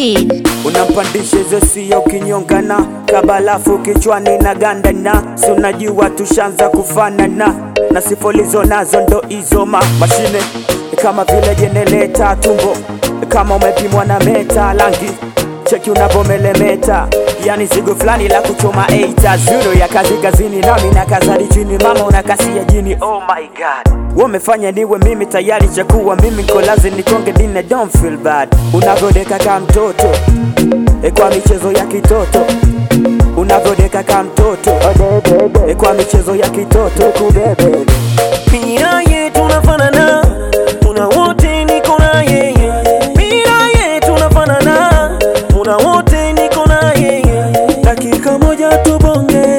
Speed. unampandisha hizo sio kinyongana kabalafu kichwani na gandana si unajua tushanza kufanana na sifolizo nazo ndo hizo ma mashine kama vile jenereta tumbo kama umepimwa na meta langi cheki unavomelemeta yani zigo fulani la kuchoma eita zuro ya kazi kazini nami na kazari chini mama unakasia jini oh my god wamefanya niwe mimi tayari chakuwa mimi kolazi nikonge dine don't feel bad unavyodeka ka mtoto e kwa michezo ya kitoto unavyodeka ka mtoto e kwa michezo ya kitoto kubebe Pia yetu tunafanana, tuna wote niko na yeye. Pia yetu tunafanana, tuna wote niko na yeye. Dakika moja tubonge,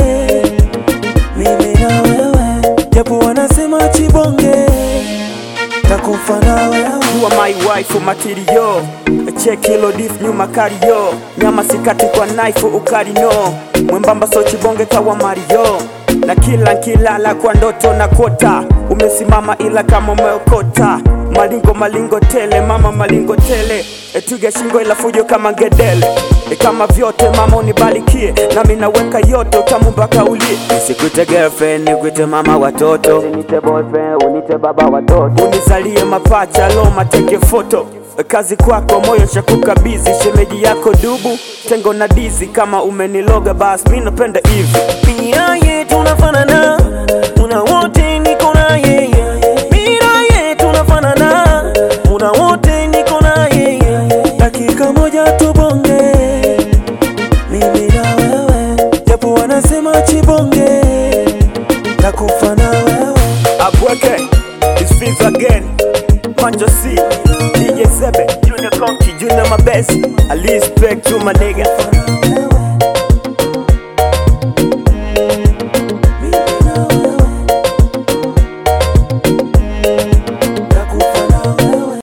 mimi na wewe, japo wanasema chibonge, takufa na wewe. You are my wife material check hilo dif nyuma kario nyama sikati kwa knife ukari no mwembamba so chibonge kawa mario na kila nkilala kwa ndoto na kota umesimama ila kama umeokota malingo malingo tele mama malingo tele etuge shingo ila fujo kama ngedele e kama vyote mama unibarikie nami naweka yote utamu mpaka ulie nisikuite girlfriend nikuite mama watoto unite boyfriend unite baba watoto unizalie mapacha lo mateke foto kazi kwako moyo shakukabizi shemeji yako dubu tengo na dizi kama umeniloga bas mi napenda hivi Pia yetu tunafanana, tuna wote niko na yeye. Mira yetu tunafanana, tuna wote niko na yeye. Dakika moja tubonge, mimi na wewe, japo wanasema chibonge, takufa na wewe. abweke is Fizz again Manjo C DJ Zebe Junior Conky Junior Mabesi I respect to my nigga